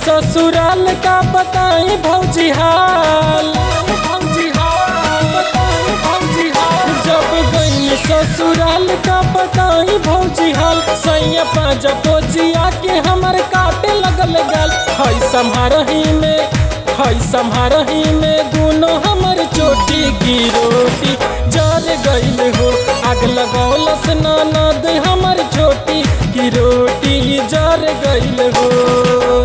ससुराल का बताई भौजी हाल भौजी हाल बताई भौजी हाल जब गई ससुराल का बताई भौजी हाल सैया पाजा पोजिया के हमर काटे लगल गाल हई सम्हारही में हई सम्हारही में दोनों हमर चोटी की रोटी जर गईल हो आग लगौलस ननद हमर छोटी की रोटी जर गईल हो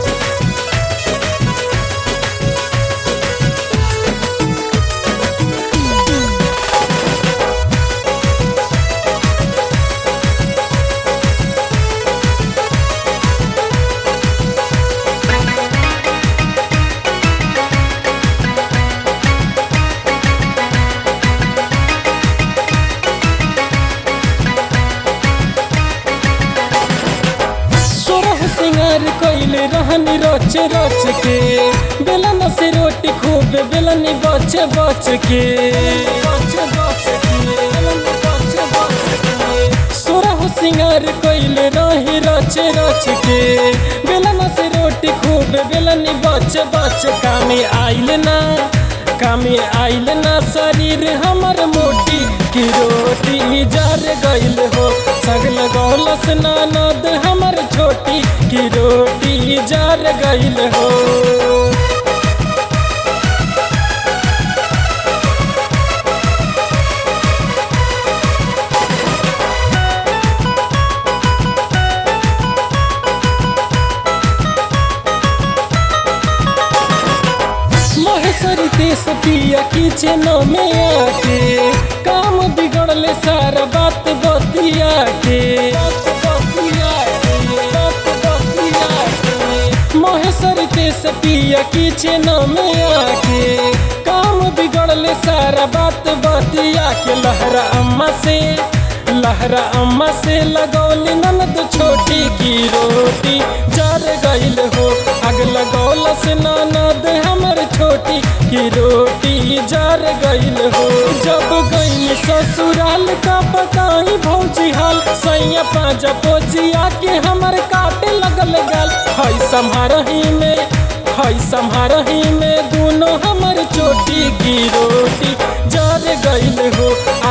सोरह सिंगार कइले रहनी रच रच के बेलन से रोटी खूब बेलनी बच बच के सोरह सिंगार कइले रही रच रच के बेलन से रोटी खूब बेलनी बच बच कामे आइल ना कामे आइल ना शरीर हमर मोटी की रोटी जर गइल हो सगल गौलस ननद हमर छोटी की रोटी जर गइल हो महेश्वरी देश पिया किचन में आके काम बिगड़ले सारा बात बतिया के महेश्वरी देश पिया किचन में आके काम बिगड़ले सारा बात बतिया के लहरा अम्मा से लहरा अम्मा से लगौली ननद छोटी की रोटी जर गइल हो आग लगौलस ननद हमर छोटी की रोटी जर गइल हो जब गई ससुराल का बताई भौजी हाल सैया पाजा पोजिया के हमर काटे लगल गाल हई सम्हारही में हई सम्हारही में दोनों हमर चोटी की रोटी जर गइल हो